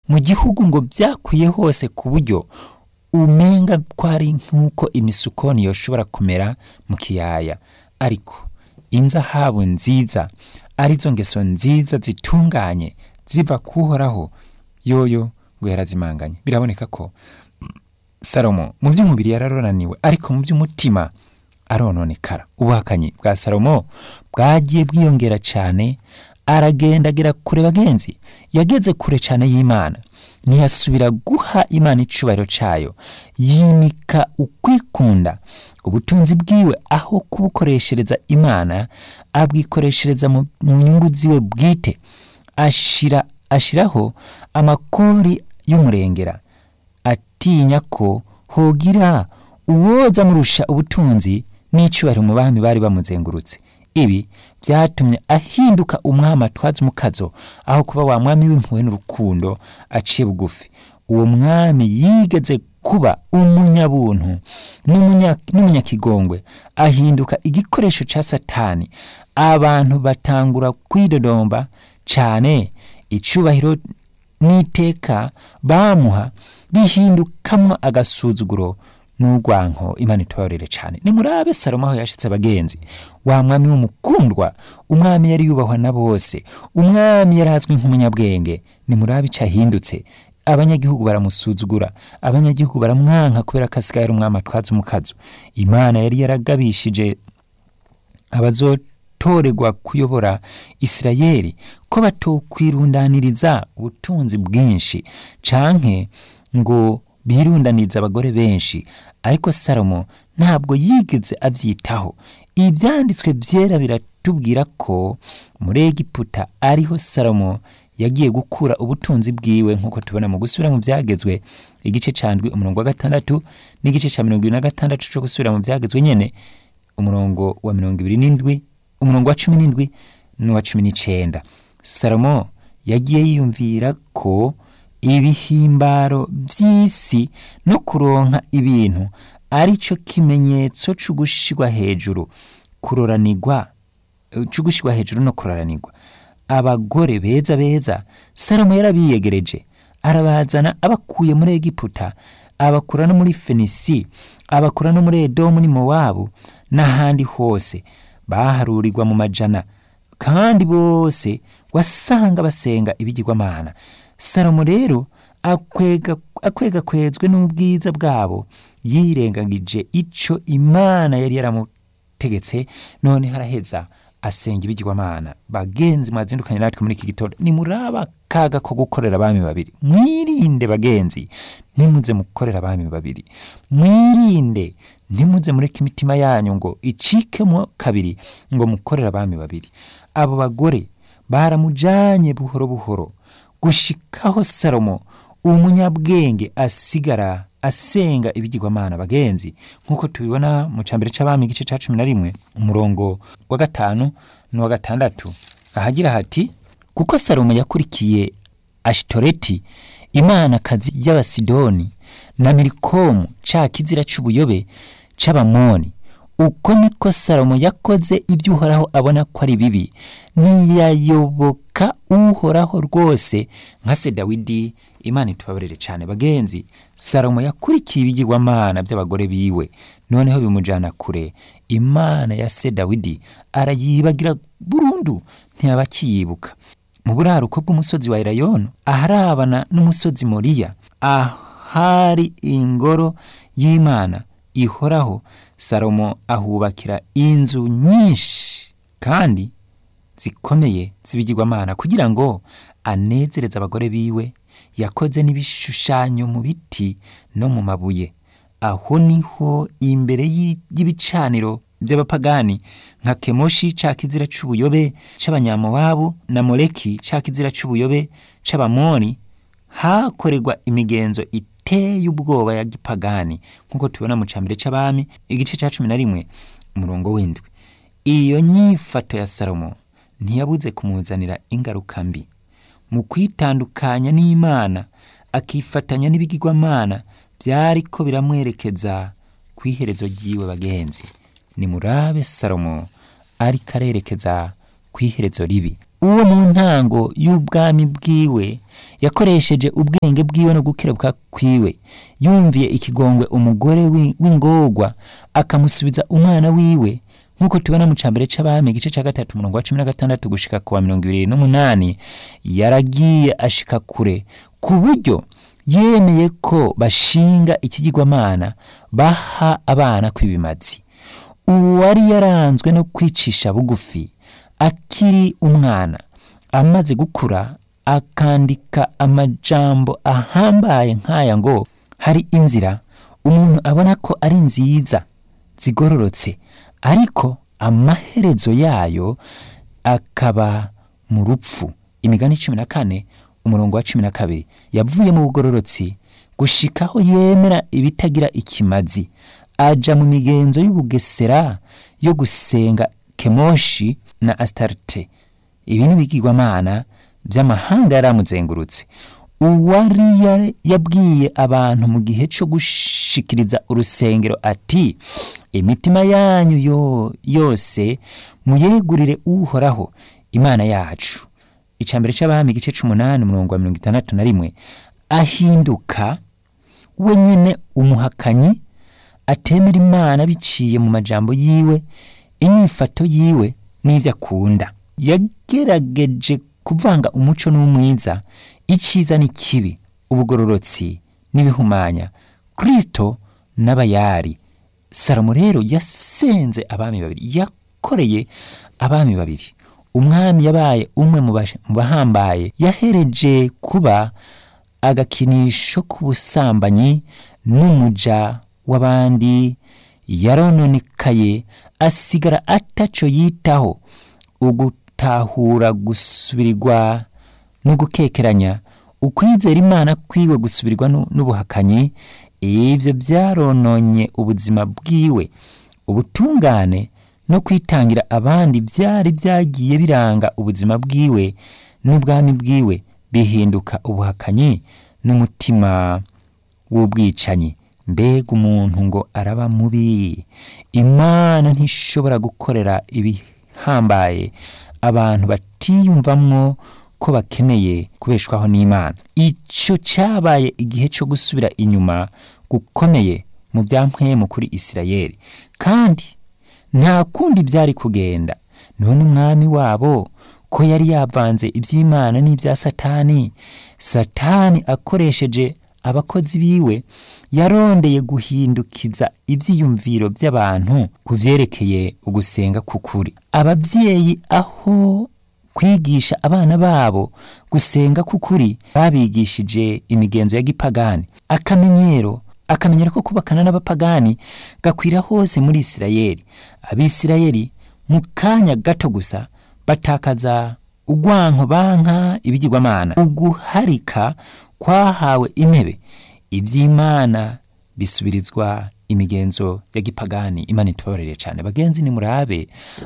mu gihugu ngo byakwiye hose ku buryo umenga ko ari nk'uko imisukoni yoshobora kumera mu kiyaya ariko inzahabu nziza arizo ngeso nziza zitunganye ziva kuhoraho yoyo ngo yarazimanganye biraboneka ko salomo mu by'umubiri yararonaniwe ariko mu by'umutima arononekara ubuhakanyi bwa salomo bwagiye bwiyongera cyane aragenda agera kure bagenzi yageze kure cyane y'imana ntiyasubira guha imana icubahiro cyayo yimika ukwikunda ubutunzi bwiwe aho kubukoreshereza imana abwikoreshereza mu nyungu ziwe bwite ashira ashiraho amakori y'umurengera atinya ko hogira uwoza amurusha ubutunzi n'icyubahiro mu bami bari bamuzengurutse ibi byatumye ahinduka umwami atwaza umukazo aho kuba wa mwami w'impuhwe n'urukundo aciye bugufi uwo mwami yigeze kuba umunyabuntu n'umunyakigongwe ahinduka igikoresho cya satani abantu batangura kwidodomba cyane icyubahiro n'iteka bamuha bihindukamwo agasuzuguro n'urwanko imana itubabarire cyane nimurabe salomo aho yashitse abagenzi wa mwami w'umukundwa umwami yari yubahwa na bose umwami yari azwi nk'umunyabwenge nimurabe icyo ahindutse abanyagihugu baramusuzugura abanyagihugu baramwanka kubera ko asigaye ari umwami atwaza umukazo imana yari yaragabishije abazotorerwa kuyobora isirayeli ko batokwirundaniriza ubutunzi bwinshi canke ngo birundaniza abagore benshi ariko salomo ntabwo yigeze abyitaho ibyanditswe byera biratubwira ko muri egiputa ariho salomo yagiye gukura ubutunzi bwiwe nk'uko tubona mu gusubira mu byagezwe igice candwi umurongo wa gatandatu n'igice cya mirongo ibiri na gatandatu cyo gusubira mu byagezwe nyene umurongo wa mirongo ibiri n'indwi umurongo wa cumi n'indwi n'uwa cumi n'icenda salomo yagiye yiyumvira ko ibihimbaro by'isi no kuronka ibintu ari cyo kimenyetso cyo gushirwa hejuru kuroranirwa cyo gushirwa hejuru no kuroranirwa abagore beza beza salomo yarabiyegereje arabazana abakuye muri egiputa abakura no muri fenisi abakura no muri edomu ni mowabu n'ahandi hose baharurirwa mu majana kandi bose wasanga basenga ibigirwamana salomo rero akwega akwega kwezwe n'ubwiza bwabo yirengagije ico imana yari yaramutegetse none haraheza asenga ibigirwamana bagenzi mwazindukanye natwe muri iki gitondo nimuraba kaga ko gukorera abami babiri mwirinde bagenzi ntimuze mukorera abami babiri mwirinde ntimuze mureke imitima yanyu ngo icikemo kabiri ngo mukorere abami babiri abo bagore baramujanye buhoro buhoro gushikaho salomo umunyabwenge asigara asenga ibigirwamana bagenzi nk'uko tubibona mu cambere c'abami igice ca cumi na rimwe umurongo wa gatanu n'uwa gatandatu ahagira hati kuko salomo yakurikiye ashitoreti imanakazi y'abasidoni na milikomu ca kizira c'ubuyobe c'abamoni uko niko salomo yakoze ibyo uhoraho abona ko ari bibi ntiyayoboka uhoraho rwose nka se dawidi imana itubabarire cyane bagenzi salomo yakurikiye ibigirwamana by'abagore biwe noneho bimujyana kure imana ya se dawidi arayibagira burundu ntiyaba akiyibuka mu buraruko bw'umusozi wa elayono aharabana n'umusozi moriya ahari ingoro y'imana ihoraho salomo ahubakira inzu nyinshi kandi zikomeye z'ibigirwamana kugira ngo anezereze abagore biwe yakoze n'ibishushanyo mu biti no mu mabuye aho niho imbere y'ibicaniro by'abapagani nka kemoshi ca kizira c'ubuyobe c'abanyamowabu na moleki ca kizira c'ubuyobe c'abamoni hakorerwa imigenzo iteye ubwoba ya gipagani nk'uko tubona mu cambere c'abami igice ca cumi na rimwe umurongo w'indwi iyo nyifato ya salomo ntiyabuze kumuzanira ingaruka mbi mu kwitandukanya n'imana akifatanya n'ibigirwamana byariko biramwerekeza ku iherezo ry'iwe bagenzi nimurabe salomo ariko arerekeza ku iherezo ribi uwo mu ntango y'ubwami bwiwe yakoresheje ubwenge bwiwe no gukerebuka kwiwe yumviye ikigongwe umugore wi- w'ingorwa akamusubiza umwana wiwe nk'uko tubona mu cambere c'abami igice ca gatatu umurongo wa cumi na gatandatu gushika ku wa mirongo ibiri n'umunani yaragiye ashika kure ku buryo yemeye ko bashinga ikigirwamana baha abana kw'ibimazi uwari yaranzwe no kwicisha bugufi akiri umwana amaze gukura akandika amajambo ahambaye nk'aya ngo hari inzira umuntu abona ko ari nziza zigororotse ariko amaherezo yayo akaba mu rupfu imigani cumi na kane umurongo wa cumi na kabiri yavuye mu bugororotsi gushikaho yemera ibitagira ikimazi aja mu migenzo y'ubugesera yo gusenga kemoshi na astarite ibi ni ibigirwamana by'amahanga yaramuzengurutse uwari ya- yabwiye abantu mu gihe cyo gushikiriza urusengero ati imitima yanyu yo, yose muyegurire uhoraho imana yacu icambere c'abami igice c'umunani umurongo wa mirongo itandatu na rimwe ahinduka wenyine umuhakanyi atemera imana biciye mu majambo yiwe inyifato yiwe n'ibyo akunda yagerageje kuvanga umuco n'umwiza icyiza n'ikibi ubugororotsi n'ibihumanya kristo n'abayari salomo rero yasenze abami babiri yakoreye abami babiri umwami yabaye umwe mu bash- mu bahambaye yahereje kuba agakinisho k'ubusambanyi n'umuja w'abandi yarononekaye asigara ataco yitaho ugutahura gusubirirwa no gukekeranya ukwizera imana kwiwe gusubirirwa nu- n'ubuhakanyi ivyo vyarononye ubuzima bwiwe ubutungane no kwitangira abandi byari byagiye biranga ubuzima bwiwe n'ubwami bwiwe bihinduka ubuhakanyi n'umutima w'ubwicanyi mbega umuntu ngo araba mubi imana ntishobora gukorera ibihambaye abantu batiyumvamwo ko bakeneye kubeshwaho n'imana icyo cyabaye igihe cyo gusubira inyuma gukomeye mu bya mpwemu kuri isirayeli kandi nta kundi byari kugenda none umwami wabo ko yari yavanze iby'imana n'ibya satani satani akoresheje abakozi biwe yarondeye guhindukiza ibyiyumviro by'abantu ku byerekeye ugusenga k'ukuri ababyeyi aho kwigisha abana babo gusenga k'ukuri babigishije imigenzo ya gipagani akamenyero akamenyero ko kubakana n'abapagani gakwira hose muri isirayeli abisirayeli mu kanya gato gusa batakaza ugwanko banka ibigirwamana uguharika kwahawe intebe iby'imana bisubirizwa imigenzo ya gipagani imana itubabarire cyane bagenzi ni murabe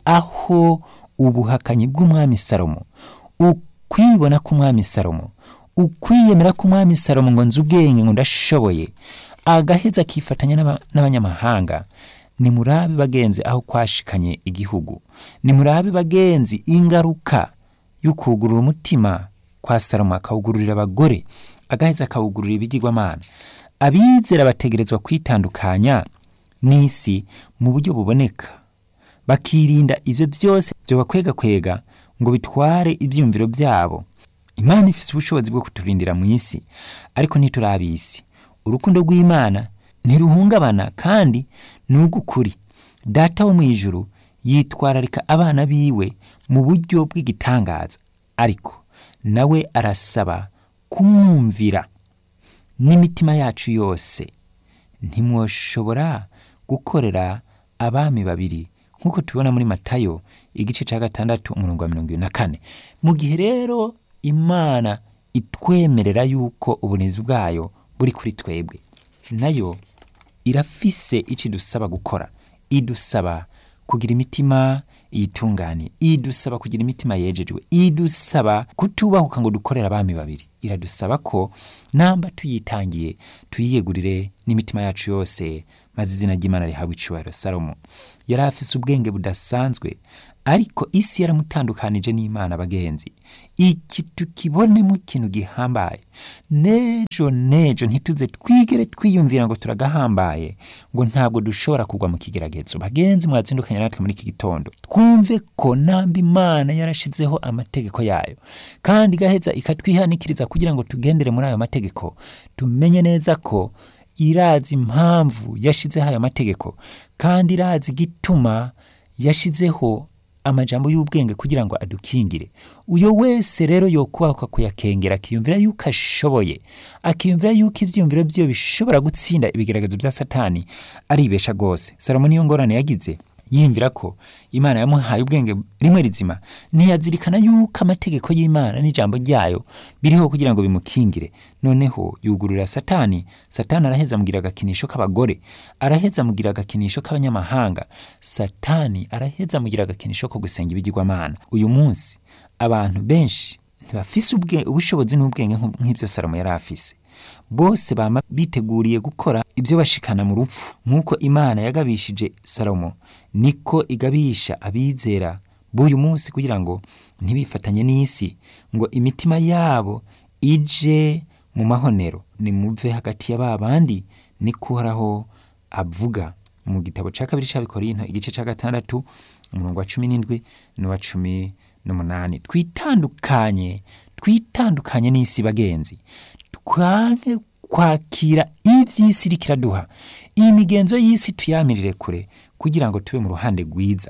aho ubuhakanyi bw'umwami salomo ukwibona k'umwami salomo ukwiyemera k'umwami salomo ngo nzi ubwenge ngo ndashoboye agaheza akifatanya n'aba- n'abanyamahanga ni murabe bagenzi aho kwashikanye igihugu ni murabe bagenzi ingaruka y'ukugurura umutima kwa salomo akawugururira abagore agaheza akawugururira ibigirwamana abizera bategerezwa kwitandukanya n'isi mu buryo buboneka bakirinda ivyo byose byobakwegakwega ngo bitware ivyiyumviro byabo imana ifise ubushobozi bwo kuturindira mu isi ariko ntiturabisi urukundo rw'imana ntiruhungabana kandi ni ugukuri data wo mu ijuru yitwararika abana biwe mu buryo bw'igitangaza ariko nawe arasaba kumwumvira n'imitima yacu yose ntimwoshobora gukorera abami babiri nk'uko tubibona muri matayo igice cya gatandatu umurongo wa mirongo ibiri na kane mu gihe rero imana itwemerera yuko ubunezi bwayo buri kuri twebwe nayo irafise icyo idusaba gukora idusaba kugira imitima yitunganye idusaba kugira imitima yejejwe idusaba kutubahuka ngo dukorere abami babiri iradusaba ko namba tuyitangiye tuyiyegurire n'imitima yacu yose maze izina ry'imana rihabwa icubahiro salomo yari afise ubwenge budasanzwe ariko isi yaramutandukanije n'imana bagenzi iki tukibonemo ikintu gihambaye nejo nejo ntituze twigere twiyumvira ngo turagahambaye ngo ntabwo dushobora kugwa mu kigeragezo bagenzi mwazindukanye natwe muri iki gitondo twumve ko namba imana yarashizeho amategeko yayo kandi igaheza ikatwihanikiriza kugira ngo tugendere muri ayo mategeko tumenye neza ko irazi impamvu yashizeho ayo mategeko kandi irazi igituma yashizeho amajambo y'ubwenge kugira ngo adukingire uyo wese rero yokubahuka kuyakengera akiyumvira yuko ashoboye akiyumvira yuko ivyiyumviro vyiwe bishobora gutsinda ibigeragezo vya satani aribesha rwose salomo niyo ngorane yagize yiyumvira ko imana yamuhaye ubwenge rimwe rizima ntiyazirikana yuko amategeko y'imana n'ijambo ryayo biriho kugira ngo bimukingire noneho yugurura satani satani araheza amugira agakinisho k'abagore araheza amugira agakinisho k'abanyamahanga satani araheza amugira agakinisho ko gusenga ibigirwamana uyu munsi abantu benshi ntibafise ubwe- ubushobozi n'ubwenge nk'ub- nk'ibyo salomo yari afise bose bama biteguriye gukora ibyo bashikana mu rupfu nk'uko imana yagabishije salomo niko igabisha abizera b'uyu munsi kugira ngo ntibifatanye n'isi ngo imitima yabo ije mu mahonero nimuve hagati ya ba bandi niko uhoraho avuga mu gitabo cya kabiri cy'abikorinto igice cya gatandatu umurongo wa cumi n'indwi n'uwa cumi n'umunani twitandukanye twitandukanye n'isi bagenzi twange kwakira iby'isi iriko iraduha iyi migenzo y'isi tuyamirire kure kugira ngo tube mu ruhande rwiza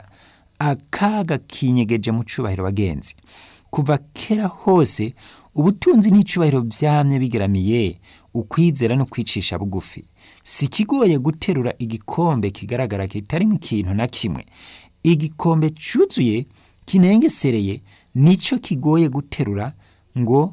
akaga kinyegeje mu cubahiro bagenzi kuva kera hose ubutunzi n'icubahiro byamye bigeramiye ukwizera no kwicisha bugufi si kigoye guterura igikombe kigaragara kitarimo ikintu na kimwe igikombe cyuzuye kinengesereye nicyo kigoye guterura ngo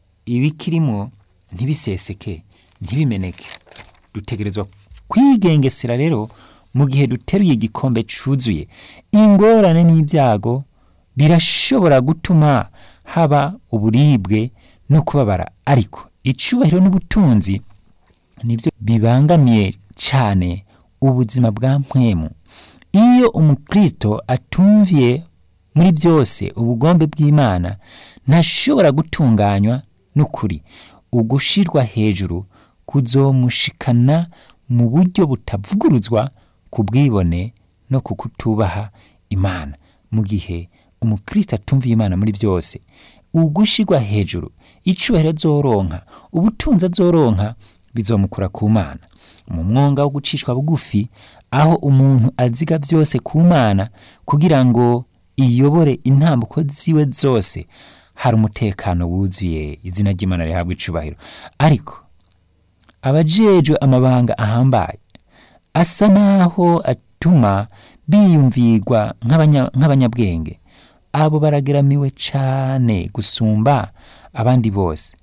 ibikirimo ntibiseseke ntibimeneke dutegerezwa kwigengesera rero mu gihe duteruye igikombe cyuzuye ingorane n'ibyago birashobora gutuma haba uburibwe no kubabara ariko icubahiro n'ubutunzi nibyo bibangamiye cyane ubuzima bwa mpwemu iyo umukristo atumviye muri byose ubugombe bw'imana ntashobora gutunganywa n'ukuri ugushirwa hejuru kuzomushikana mu buryo butavuguruzwa ku bwibone no ku kutubaha imana mu gihe umukristo atumviye imana muri byose ugushirwa hejuru icubahiro azoronka ubutunzi azoronka bizomukura ku mana mu mwonga wo gucishwa bugufi aho umuntu aziga byose ku mana kugira ngo iyobore intambuko ziwe zose hari umutekano wuzuye izina ry'imana rihabwa icubahiro ariko abajejwe amabanga ahambaye asa naho atuma biyumvirwa nk'abanya- nk'abanyabwenge abo barageramiwe cane gusumba abandi bose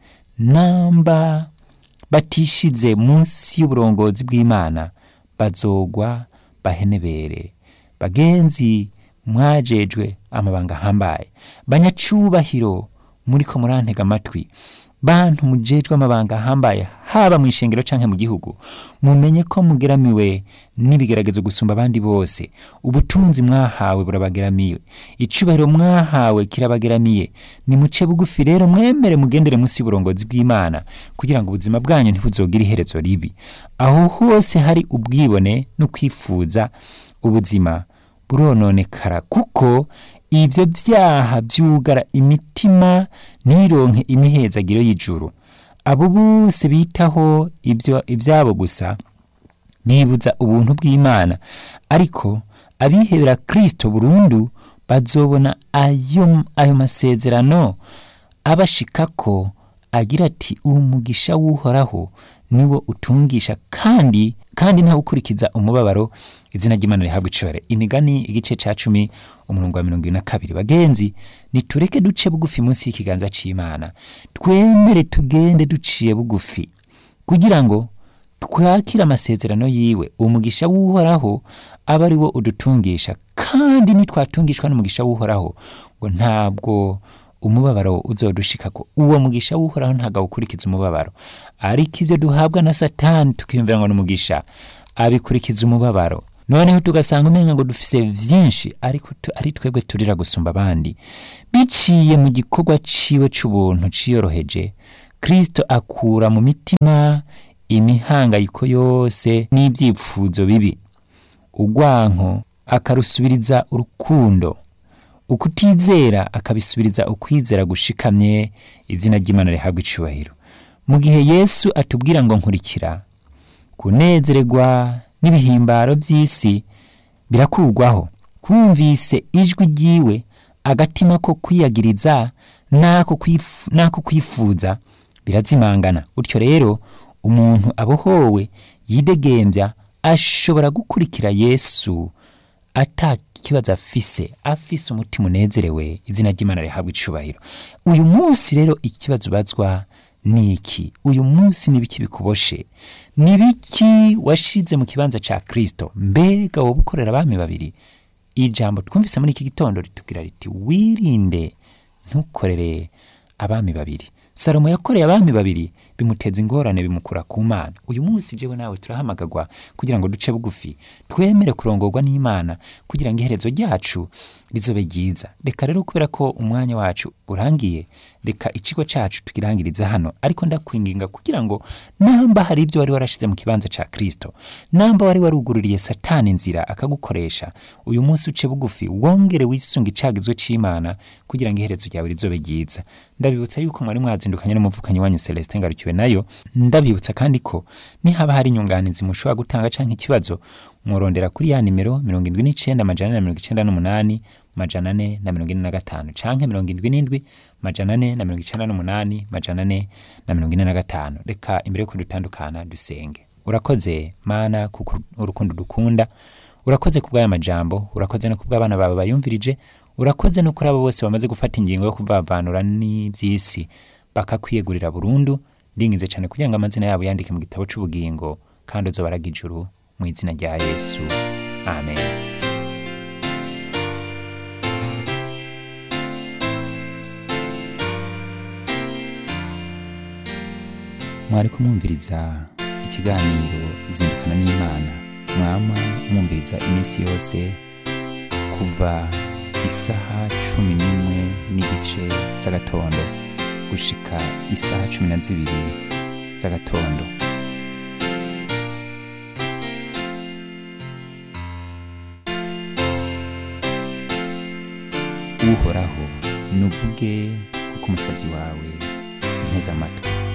namba batishize munsi y'uburongozi bw'imana bazogwa bahenebere bagenzi mwajejwe amabanga ahambaye banyacubahiro muriko murantega amatwi bantu mujejwe amabanga ahambaye haba mu ishengero canke mu gihugu mumenye ko mugeramiwe n'ibigeragezo gusumba abandi bose ubutunzi mwahawe burabageramiwe icubahiro mwahawe kirabageramiye nimuce bugufi rero mwemere mugendere munsi y'uburongozi bw'imana kugira ngo ubuzima bwanyu ntibuzogire iherezo ribi aho hose hari ubwibone no kwifuza ubuzima burononekara kuko ibyo byaha byugara imitima ntironke imihezagiro y'ijuru abo bose bitaho ibyo ibyabo gusa bibuza ubuntu bw'imana ariko abihebera kristo burundu bazobona ayo, ayo masezerano abashikako agira ati uwo mugisha w'uhoraho niwo utungisha kandi kandi ntawe ukurikiza umubabaro izina ry'imana rihabwa icibare imigani igice ca cumi umurongo wa mirongo ibiri na kabiri bagenzi nitureke duce bugufi munsi y'ikiganza c'imana twemere tugende duciye bugufi kugira ngo twakire amasezerano yiwe umugisha w'uhoraho aba ari wo udutungisha kandi nitwatungishwa n'umugisha w'uhoraho ngo ntabwo umubabaro uzodushikako uwo mugisha w'uhoraho ntabwo awukurikiza umubabaro ariko ibyo duhabwa na satani tukiyumvira ngo ni umugisha abikurikiza umubabaro noneho tugasanga umenga ngo dufise vyinshi ariko tu- ari twebwe turira gusumba abandi biciye mu gikorwa ciwe c'ubuntu ciyoroheje kristo akura mu mitima imihangayiko yose n'ibyifuzo bibi urwanko akarusubiriza urukundo ukutizera akabisubiriza ukwizera gushikamye izina ry'imana rihabwa icubahiro mu gihe yesu atubwira ngo nkurikira kunezerwa n'ibihimbaro by'isi birakurwaho kumvise ijwi ryiwe agatima ko kwiyagiriza n'ako kwifu- n'ako kwifuza birazimangana gutyo rero umuntu abohowe yidegembya ashobora gukurikira yesu ata kibazo afise afise umutima unezerewe izina ry'imana rihabwa icubahiro uyu munsi rero ikibazo ubazwa ni iki uyu munsi ni biki bikuboshe ni biki washize mu kibanza ca kristo mbega wowe ukorera abami babiri ijambo twumvise muri iki gitondo ritubwira riti wirinde ntukorere abami babiri salomo yakoreye abami babiri bimuteza ingorane bimukura ku mana uyu munsi jewe nawe turahamagagwa kugira ngo duce bugufi twemere kurongorwa n'imana kugira ngo iherezo ryacu rizobe ryiza reka rero kubera ko umwanya wacu urangiye reka ikigo cacu tukirangirize hano ariko ndakwinginga kugira ngo namba hari ibyo wari warashize mu kibanza ca kristo namba wari warugururiye satani inzira akagukoresha uyu munsi uce bugufi wongere wisunga icagizwe c'imana kugira ngo iherezo ryawe rizobe ryiza ndabibutsa yuko mwari mwazindukanye n'umuvukanyi wanyu celestin ngarukiwe nayo ndabibutsa kandi ko nihaba hari inyunganizi mushobora gutanga canke ikibazo mworondera kuri ya nimero mirongo indwi n'icenda amajana ane na mirongo icenda n'umunani majana ane na mirongo ine na gatanu canke mirongo indwi n'indwi majana ane na mirongo icenda n'umunani majana ane na mirongo ine na gatanu reka imbere yuko dutandukana dusenge urakoze mana kuko urukundo dukunda urakoze ku bw'aya majambo urakoze no ku bw'abana bawe bayumvirije urakoze no kuri abo bose bamaze gufata ingingo yo kubavanura n'ivy'isi bakakwiyegurira burundu ndinginze cyane kugira ngo amazina yabo yandike mu gitabo c'ubugingo kandi uzobaraga ijuru mu izina rya yesu amen mwari kumwumviriza ikiganiro zindukana n'imana mwama mwumviriza iminsi yose kuva isaha cumi n'imwe n'igice z'agatondo gushika isaha cumi na zibiri z'agatondo uhoraho nuvuge kuko umusabyi wawe nteze amatwi